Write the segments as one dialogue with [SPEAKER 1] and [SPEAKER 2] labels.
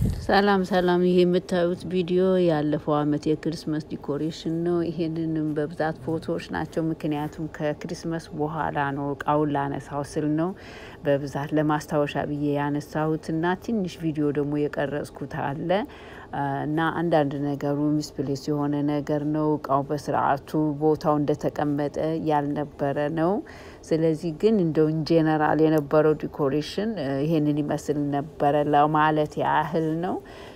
[SPEAKER 1] ሰላም ሰላም ይሄ የምታዩት ቪዲዮ ያለፈው አመት የክሪስመስ ዲኮሬሽን ነው። ይሄንንም በብዛት ፎቶዎች ናቸው። ምክንያቱም ከክሪስመስ በኋላ ነው እቃውን ላነሳው ስል ነው በብዛት ለማስታወሻ ብዬ ያነሳሁት እና ትንሽ ቪዲዮ ደግሞ የቀረጽኩት አለ እና አንዳንድ ነገሩ ሚስፕሌስ የሆነ ነገር ነው። እቃው በስርዓቱ ቦታው እንደተቀመጠ ያልነበረ ነው። ስለዚህ ግን እንደው ጄኔራል የነበረው ዲኮሬሽን ይሄንን ይመስል ነበረ ለማለት ያህል ነው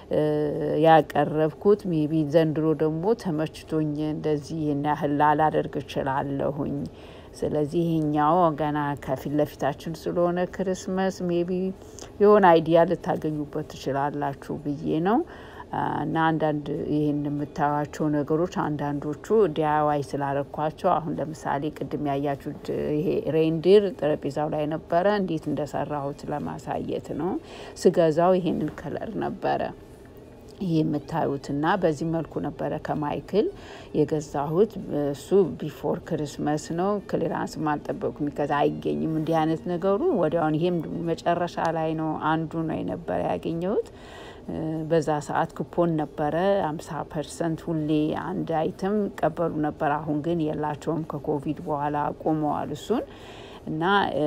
[SPEAKER 1] ያቀረብኩት። ሜቢ ዘንድሮ ደግሞ ተመችቶኝ እንደዚህ ይህን ያህል ላላደርግ እችላለሁኝ። ስለዚህ ይሄኛው ገና ከፊት ለፊታችን ስለሆነ ክርስመስ ሜቢ የሆነ አይዲያ ልታገኙበት ትችላላችሁ ብዬ ነው። እና አንዳንድ ይህን የምታዩቸው ነገሮች አንዳንዶቹ ዲያዋይ ስላረኳቸው አሁን ለምሳሌ ቅድም ያያችሁት ይሄ ሬንዲር ጠረጴዛው ላይ ነበረ። እንዴት እንደሰራሁት ለማሳየት ነው። ስገዛው ይሄንን ከለር ነበረ ይህ የምታዩትና በዚህ መልኩ ነበረ ከማይክል የገዛሁት። እሱ ቢፎር ክርስመስ ነው። ክሊራንስ አልጠበቅኩም፣ ከዛ አይገኝም እንዲህ አይነት ነገሩ ወዲያውን። ይሄም መጨረሻ ላይ ነው አንዱ ነው የነበረ ያገኘሁት። በዛ ሰዓት ኩፖን ነበረ አምሳ ፐርሰንት ሁሌ አንድ አይተም ይቀበሉ ነበር። አሁን ግን የላቸውም ከኮቪድ በኋላ ቆመዋል እሱን እና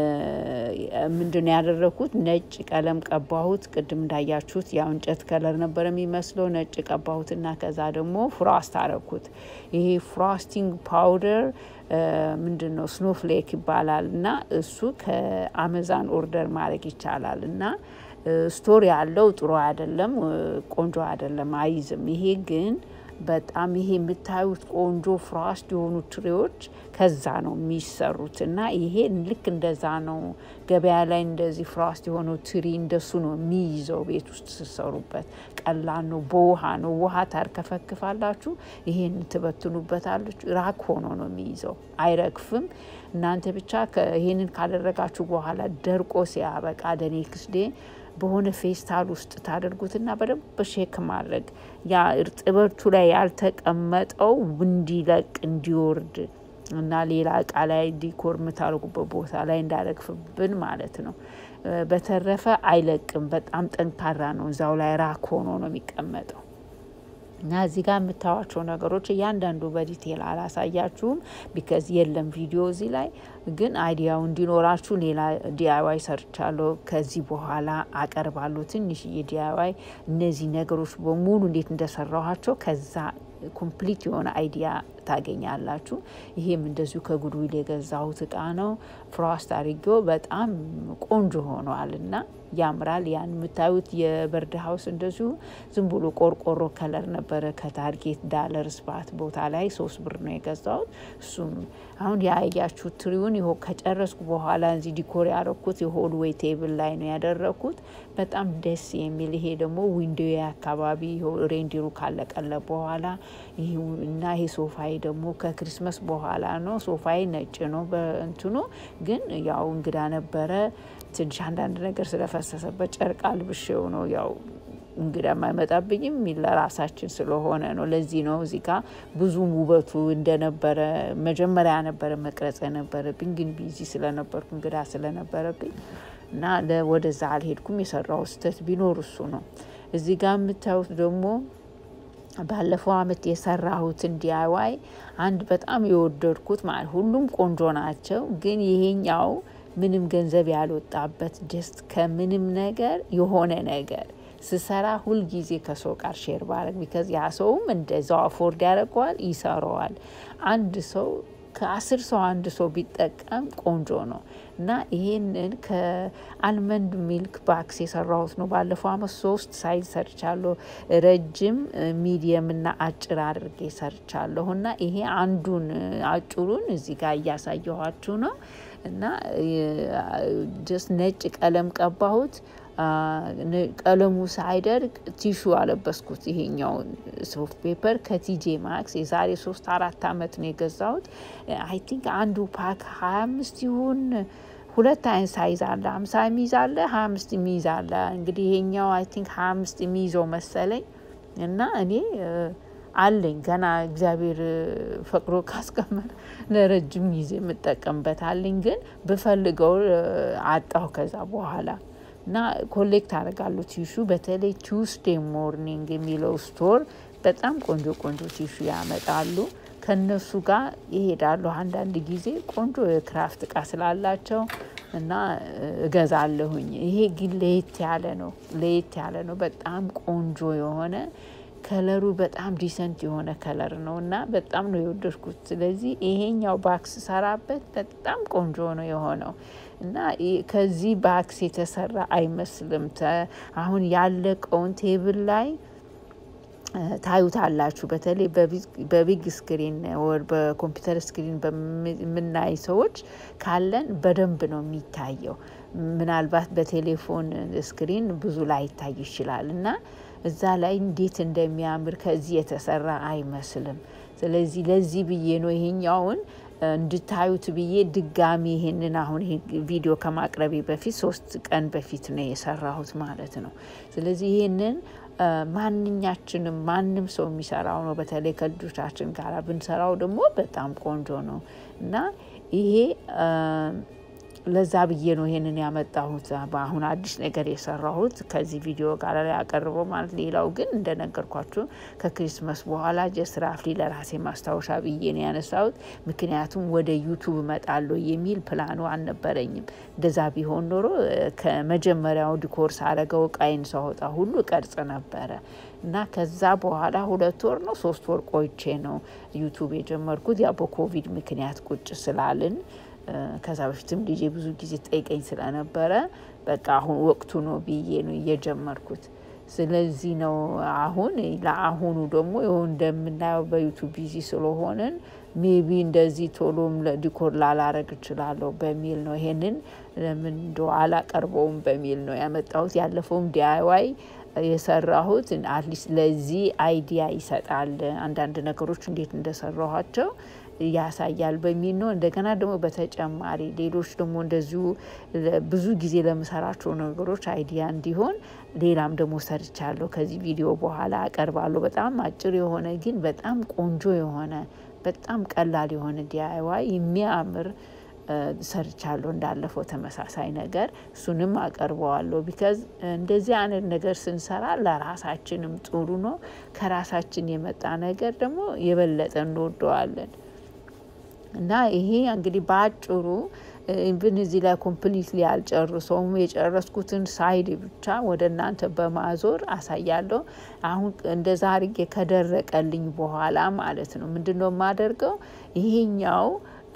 [SPEAKER 1] ምንድነው ያደረኩት? ነጭ ቀለም ቀባሁት። ቅድም እንዳያችሁት ያው እንጨት ከለር ነበር የሚመስለው። ነጭ ቀባሁትና ከዛ ደግሞ ፍሮስት አረኩት። ይሄ ፍሮስቲንግ ፓውደር ምንድን ነው ስኖፍሌክ ይባላል እና እሱ ከአመዛን ኦርደር ማድረግ ይቻላል እና ስቶሪ ያለው ጥሩ አይደለም፣ ቆንጆ አይደለም፣ አይዝም። ይሄ ግን በጣም ይሄ የምታዩት ቆንጆ ፍራስት የሆኑ ትሬዎች ከዛ ነው የሚሰሩት እና ይሄ ልክ እንደዛ ነው። ገበያ ላይ እንደዚህ ፍራስት የሆነው ትሪ እንደሱ ነው የሚይዘው። ቤት ውስጥ ስሰሩበት ቀላል ነው። በውሃ ነው ውሃ ታርከፈክፋላችሁ፣ ይሄን ትበትኑበታለች። ራክ ሆኖ ነው የሚይዘው፣ አይረግፍም። እናንተ ብቻ ይሄንን ካደረጋችሁ በኋላ ደርቆ ሲያበቃ ደኔክስ ዴ በሆነ ፌስታል ውስጥ ታደርጉትና በደንብ ሼክ ማድረግ ያ እርጥበቱ ላይ ያልተቀመጠው እንዲለቅ እንዲወርድ እና ሌላ እቃ ላይ ዲኮር የምታደርጉበት ቦታ ላይ እንዳረግፍብን ማለት ነው። በተረፈ አይለቅም። በጣም ጠንካራ ነው። እዛው ላይ ራክ ሆኖ ነው የሚቀመጠው። እና እዚህ ጋር የምታዋቸው ነገሮች እያንዳንዱ በዲቴል አላሳያችሁም፣ ቢከዝ የለም ቪዲዮ እዚህ ላይ ግን አይዲያው እንዲኖራችሁ ሌላ ዲአይዋይ ሰርቻለሁ። ከዚህ በኋላ አቀርባለሁ ትንሽዬ ዲአይዋይ እነዚህ ነገሮች በሙሉ እንዴት እንደሰራኋቸው ከዛ ኮምፕሊት የሆነ አይዲያ ታገኛላችሁ። ይሄም እንደዚሁ ከጉድዊል የገዛሁት እቃ ነው። ፍሮስት አድርጌው በጣም ቆንጆ ሆኗል እና ያምራል። ያን የምታዩት የበርድ ሀውስ እንደዚሁ ዝም ብሎ ቆርቆሮ ከለር ነበረ ከታርጌት ዳለር ስባት ቦታ ላይ ሶስት ብር ነው የገዛሁት። እሱም አሁን ያያችሁት ትሪውን ይሆ ከጨረስኩ በኋላ እዚህ ዲኮር ያደረኩት የሆልዌይ ቴብል ላይ ነው ያደረኩት። በጣም ደስ የሚል ይሄ ደግሞ ዊንዶው አካባቢ ሬንዲሩ ካለቀለ በኋላ እና ይሄ ሶፋይ ደግሞ ከክሪስመስ በኋላ ነው። ሶፋይ ነጭ ነው በእንትኑ ግን ያው እንግዳ ነበረ ትንሽ አንዳንድ ነገር ስለፈሰሰበት ጨርቅ አልብሼው ነው ያው እንግዳ አይመጣብኝም ለራሳችን ስለሆነ ነው። ለዚህ ነው እዚህ ጋ ብዙም ውበቱ እንደነበረ መጀመሪያ ነበረ መቅረጽ የነበረብኝ ግን ቢዚ ስለነበርኩ እንግዳ ስለነበረብኝ እና ወደዛ አልሄድኩም። የሰራው ስህተት ቢኖር እሱ ነው። እዚህ ጋር የምታዩት ደግሞ ባለፈው አመት የሰራሁትን ዲአይዋይ አንድ በጣም የወደድኩት ማለት ሁሉም ቆንጆ ናቸው፣ ግን ይሄኛው ምንም ገንዘብ ያልወጣበት ጀስት ከምንም ነገር የሆነ ነገር ስሰራ ሁልጊዜ ከሰው ጋር ሼር ባረግ ቢከዝ ያ ሰውም እንደዛው አፎርድ ያደርገዋል ይሰራዋል። አንድ ሰው ከአስር ሰው አንድ ሰው ቢጠቀም ቆንጆ ነው እና ይሄንን ከአልመንድ ሚልክ ባክስ የሰራሁት ነው። ባለፈው አመት ሶስት ሳይዝ ሰርቻለሁ። ረጅም፣ ሚዲየም እና አጭር አድርጌ ሰርቻለሁ እና ይሄ አንዱን አጭሩን እዚህ ጋር እያሳየኋችሁ ነው እና ጀስት ነጭ ቀለም ቀባሁት። ቀለሙ ሳይደርቅ ቲሹ አለበስኩት። ይሄኛውን ሶፍት ፔፐር ከቲጄ ማክስ የዛሬ ሶስት አራት አመት ነው የገዛሁት። አይ ቲንክ አንዱ ፓክ ሀያ አምስት ይሁን ሁለት አይነት ሳይዝ አለ። ሀምሳ የሚይዝ አለ፣ ሀያ አምስት የሚይዝ አለ። እንግዲህ ይሄኛው አይ ቲንክ ሀያ አምስት የሚይዘው መሰለኝ እና እኔ አለኝ ገና እግዚአብሔር ፈቅዶ ካስቀመጠ ለረጅም ጊዜ የምጠቀምበት አለኝ። ግን ብፈልገው አጣሁ ከዛ በኋላ እና ኮሌክት አደርጋለሁ ቲሹ በተለይ ቱስዴ ሞርኒንግ የሚለው ስቶር በጣም ቆንጆ ቆንጆ ቲሹ ያመጣሉ። ከነሱ ጋር ይሄዳሉ። አንዳንድ ጊዜ ቆንጆ የክራፍት እቃ ስላላቸው እና እገዛለሁኝ። ይሄ ግን ለየት ያለ ነው። ለየት ያለ ነው። በጣም ቆንጆ የሆነ ከለሩ በጣም ዲሰንት የሆነ ከለር ነው እና በጣም ነው የወደድኩት። ስለዚህ ይሄኛው ባክስ ሰራበት በጣም ቆንጆ ነው የሆነው እና ከዚህ ባክስ የተሰራ አይመስልም። አሁን ያለቀውን ቴብል ላይ ታዩታላችሁ። በተለይ በቢግ ስክሪን ወር በኮምፒውተር ስክሪን በምናይ ሰዎች ካለን በደንብ ነው የሚታየው። ምናልባት በቴሌፎን ስክሪን ብዙ ላይታይ ይችላል እና እዛ ላይ እንዴት እንደሚያምር ከዚህ የተሰራ አይመስልም። ስለዚህ ለዚህ ብዬ ነው ይሄኛውን እንድታዩት ብዬ ድጋሚ ይሄንን አሁን ይሄ ቪዲዮ ከማቅረቤ በፊት ሶስት ቀን በፊት ነው የሰራሁት ማለት ነው። ስለዚህ ይሄንን ማንኛችንም ማንም ሰው የሚሰራው ነው። በተለይ ከልጆቻችን ጋር ብንሰራው ደግሞ በጣም ቆንጆ ነው እና ይሄ ለዛ ብዬ ነው ይሄንን ያመጣሁት። በአሁን አዲስ ነገር የሰራሁት ከዚህ ቪዲዮ ጋር ያቀርበው ማለት። ሌላው ግን እንደነገርኳችሁ ከክሪስመስ በኋላ ጀስት ራፍሊ ለራሴ ማስታወሻ ብዬ ነው ያነሳሁት። ምክንያቱም ወደ ዩቱብ እመጣለሁ የሚል ፕላኑ አልነበረኝም። እንደዛ ቢሆን ኖሮ ከመጀመሪያው ዲኮር ሳረገው እቃይን ሳወጣ ሁሉ ቀርጽ ነበረ እና ከዛ በኋላ ሁለት ወር ነው ሶስት ወር ቆይቼ ነው ዩቱብ የጀመርኩት። ያው በኮቪድ ምክንያት ቁጭ ስላልን ከዛ በፊትም ልጄ ብዙ ጊዜ ጠይቀኝ ስለነበረ በቃ አሁን ወቅቱ ነው ብዬ ነው እየጀመርኩት። ስለዚህ ነው አሁን ለአሁኑ ደግሞ ይኸው እንደምናየው በዩቱብ ቢዚ ስለሆንን ሜቢ እንደዚህ ቶሎም ዲኮር ላላረግ እችላለሁ በሚል ነው ይሄንን ለምን እንደ አላቀርበውም በሚል ነው ያመጣሁት። ያለፈውም ዲአይዋይ የሰራሁት አትሊስት ለዚህ አይዲያ ይሰጣል። አንዳንድ ነገሮች እንዴት እንደሰራኋቸው ያሳያል በሚል ነው። እንደገና ደግሞ በተጨማሪ ሌሎች ደግሞ እንደዚሁ ብዙ ጊዜ ለምሰራቸው ነገሮች አይዲያ እንዲሆን ሌላም ደግሞ ሰርቻለሁ። ከዚህ ቪዲዮ በኋላ አቀርባለሁ። በጣም አጭር የሆነ ግን በጣም ቆንጆ የሆነ በጣም ቀላል የሆነ ዲአይዋይ የሚያምር ሰርቻለሁ። እንዳለፈው ተመሳሳይ ነገር እሱንም አቀርበዋለሁ። ቢካዝ እንደዚህ አይነት ነገር ስንሰራ ለራሳችንም ጥሩ ነው። ከራሳችን የመጣ ነገር ደግሞ የበለጠ እንወደዋለን። እና ይሄ እንግዲህ በአጭሩ ኢቭን እዚህ ላይ ኮምፕሊትሊ አልጨርሰውም። የጨረስኩትን ሳይድ ብቻ ወደ እናንተ በማዞር አሳያለሁ። አሁን እንደዛ አድርጌ ከደረቀልኝ በኋላ ማለት ነው ምንድን ነው የማደርገው ይሄኛው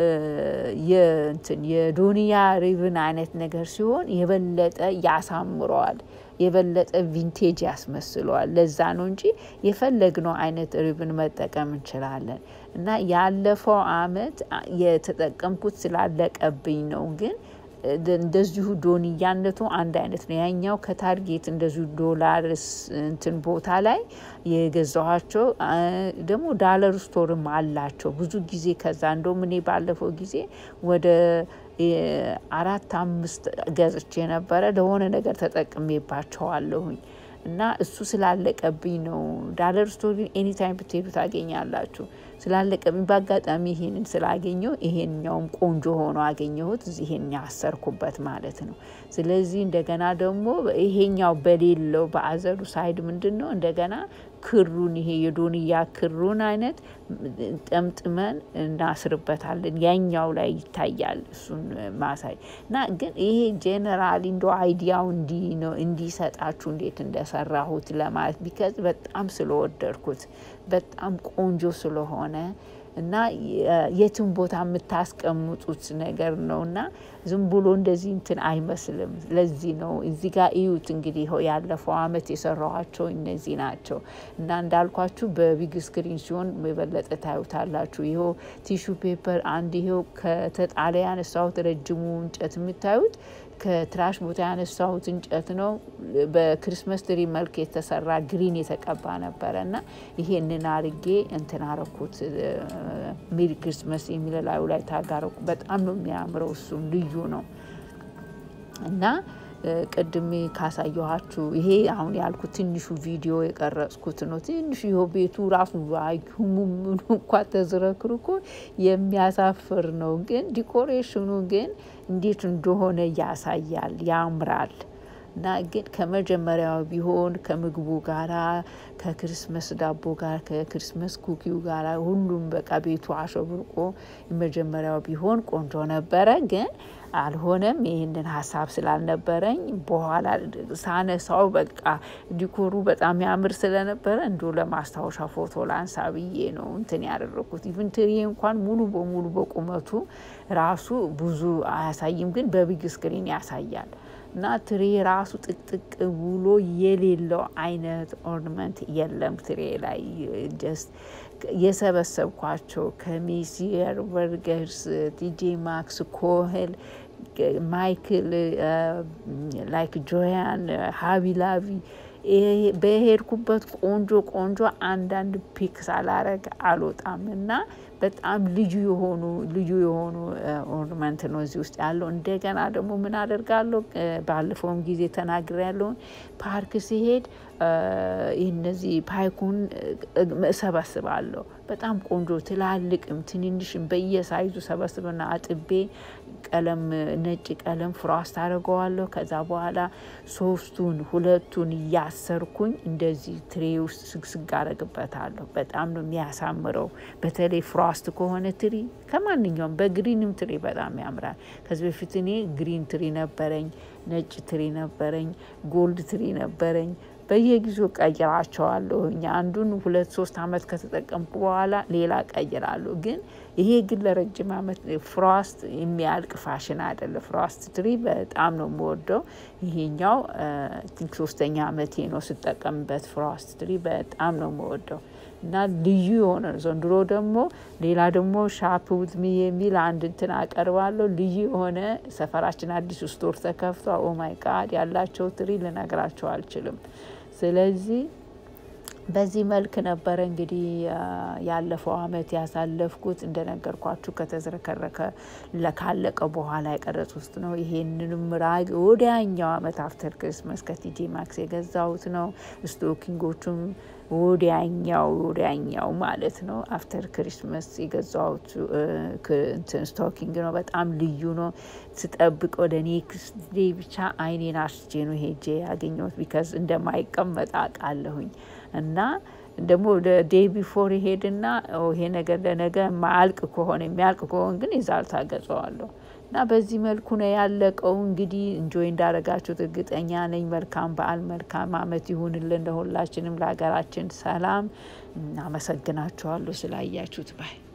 [SPEAKER 1] የእንትን የዶንያ ሪብን አይነት ነገር ሲሆን የበለጠ ያሳምረዋል፣ የበለጠ ቪንቴጅ ያስመስለዋል። ለዛ ነው እንጂ የፈለግነው አይነት ሪብን መጠቀም እንችላለን። እና ያለፈው አመት የተጠቀምኩት ስላለቀብኝ ነው ግን እንደዚሁ ዶንያነቱ አንድ አይነት ነው። ያኛው ከታርጌት እንደዚሁ ዶላር እንትን ቦታ ላይ የገዛኋቸው ደግሞ ዳለር ስቶርም አላቸው ብዙ ጊዜ ከዛ እንደውም እኔ ባለፈው ጊዜ ወደ አራት አምስት ገዝቼ ነበረ ለሆነ ነገር ተጠቅሜባቸዋለሁኝ። እና እሱ ስላለቀብኝ ነው። ዳለር ስቶር ግን ኤኒታይም ብትሄዱ ታገኛላችሁ። ስላለቀብኝ በአጋጣሚ ይሄንን ስላገኘው ይሄኛውም ቆንጆ ሆኖ አገኘሁት። ይሄን ያሰርኩበት ማለት ነው። ስለዚህ እንደገና ደግሞ ይሄኛው በሌለው በአዘሩ ሳይድ ምንድን ነው እንደገና ክሩን ይሄ የዶንያ ክሩን አይነት ጠምጥመን እናስርበታለን። ያኛው ላይ ይታያል እሱን ማሳይ እና ግን ይሄ ጄኔራሊ እንደ አይዲያው እንዲህ ነው እንዲሰጣችሁ እንዴት እንደሰራሁት ለማለት ቢከዝ በጣም ስለወደድኩት በጣም ቆንጆ ስለሆነ እና የትም ቦታ የምታስቀምጡት ነገር ነው እና ዝም ብሎ እንደዚህ እንትን አይመስልም። ለዚህ ነው እዚህ ጋር እዩት እንግዲህ ይኸው ያለፈው አመት የሰራኋቸው እነዚህ ናቸው እና እንዳልኳችሁ በቢግ ስክሪን ሲሆን የበለጠ ታዩታላችሁ። ይኸው ቲሹ ፔፐር አንድ ይኸው ከተጣለ ያነሳሁት ረጅሙ እንጨት የምታዩት ከትራሽ ቦታ ያነሳሁት እንጨት ነው። በክሪስመስ ትሪ መልክ የተሰራ ግሪን የተቀባ ነበረ እና ይሄንን አርጌ እንትን አረኩት። ሜሪ ክሪስመስ የሚል ላዩ ላይ ታጋረኩ። በጣም ነው የሚያምረው። እሱም ልዩ ነው እና ቅድሜ ካሳየኋችሁ ይሄ አሁን ያልኩት ትንሹ ቪዲዮ የቀረጽኩት ነው። ትንሹ ይኸው ቤቱ ራሱ ቫኪዩሙ ምኑ እንኳ ተዝረክርኮ የሚያሳፍር ነው። ግን ዲኮሬሽኑ ግን እንዴት እንደሆነ ያሳያል፣ ያምራል። እና ግን ከመጀመሪያው ቢሆን ከምግቡ ጋራ ከክርስመስ ዳቦ ጋር ከክርስመስ ኩኪው ጋር ሁሉም በቃ ቤቱ አሸብርቆ የመጀመሪያው ቢሆን ቆንጆ ነበረ ግን አልሆነም። ይህንን ሀሳብ ስላልነበረኝ በኋላ ሳነሳው በቃ ዲኮሩ በጣም ያምር ስለነበረ እንዶ ለማስታወሻ ፎቶ ላንሳ ብዬ ነው እንትን ያደረኩት። ኢቭን ትሪ እንኳን ሙሉ በሙሉ በቁመቱ ራሱ ብዙ አያሳይም፣ ግን በቢግ ስክሪን ያሳያል። እና ትሬ ራሱ ጥቅጥቅ ብሎ የሌለው አይነት ኦርናመንት የለም ትሬ ላይ ጀስት የሰበሰብኳቸው ከሜሲየር በርገርስ፣ ቲጄ ማክስ፣ ኮህል፣ ማይክል ላይክ ጆያን፣ ሀቢላቪ በሄድኩበት ቆንጆ ቆንጆ አንዳንድ ፒክ ሳላረግ አልወጣም እና በጣም ልዩ የሆኑ ልዩ የሆኑ ኦርናመንት ነው እዚህ ውስጥ ያለው። እንደገና ደግሞ ምን አደርጋለሁ ባለፈውም ጊዜ ተናግሬ ያለውን ፓርክ ሲሄድ እነዚህ ፓይኩን እሰበስባለሁ። በጣም ቆንጆ ትላልቅም ትንንሽም በየሳይዙ ሰበስብና አጥቤ ቀለም ነጭ ቀለም ፍራስት አደርገዋለሁ። ከዛ በኋላ ሶስቱን ሁለቱን እያሰርኩኝ እንደዚህ ትሬ ውስጥ ስግስግ አደርግበታለሁ። በጣም ነው የሚያሳምረው። በተለይ ፍራስት ከሆነ ትሪ ከማንኛውም በግሪንም ትሪ በጣም ያምራል። ከዚህ በፊት እኔ ግሪን ትሪ ነበረኝ፣ ነጭ ትሪ ነበረኝ፣ ጎልድ ትሪ ነበረኝ። በየጊዜው ቀይራቸዋለሁ። እኛ አንዱን ሁለት ሶስት አመት ከተጠቀምኩ በኋላ ሌላ ቀይራለሁ። ግን ይሄ ግን ለረጅም አመት ፍሮስት የሚያልቅ ፋሽን አይደለም። ፍሮስት ትሪ በጣም ነው የምወደው። ይሄኛው ቲንክ ሶስተኛ አመቴ ነው ስጠቀምበት። ፍሮስት ትሪ በጣም ነው የምወደው እና ልዩ የሆነ ዘንድሮ ደግሞ ሌላ ደግሞ ሻፕ ውዝ ሚ የሚል አንድ እንትን አቀርባለሁ። ልዩ የሆነ ሰፈራችን አዲስ ስቶር ተከፍቷ ኦማይ ጋድ ያላቸው ትሪ ልነግራቸው አልችልም። ስለዚህ በዚህ መልክ ነበረ እንግዲህ ያለፈው አመት ያሳለፍኩት። እንደነገርኳችሁ ከተዝረከረከ ካለቀ በኋላ የቀረጽ ውስጥ ነው። ይሄንንም ራግ ወዲያኛው አመት አፍተር ክሪስመስ ከቲጂ ማክስ የገዛሁት ነው። ስቶኪንጎቹም ወዲያኛው ወዲያኛው ማለት ነው አፍተር ክሪስመስ የገዛሁት እንትን ስቶኪንግ ነው። በጣም ልዩ ነው። ስጠብቅ ወደ ኔክስት ዴይ ብቻ አይኔን አስቼ ነው ሄጄ ያገኘሁት ቢካዝ እንደማይቀመጥ አውቃለሁኝ እና ደግሞ ወደ ዴይ ቢፎር ይሄድና ይሄ ነገር ለነገ ማያልቅ ከሆነ የሚያልቅ ከሆነ ግን ይዛልታ ገጸዋለሁ እና በዚህ መልኩ ነው ያለቀው። እንግዲህ እንጆይ እንዳረጋችሁት እርግጠኛ ነኝ። መልካም በዓል፣ መልካም አመት ይሁንልን ለሁላችንም፣ ለሀገራችን ሰላም። አመሰግናችኋለሁ ስላያችሁት ባይ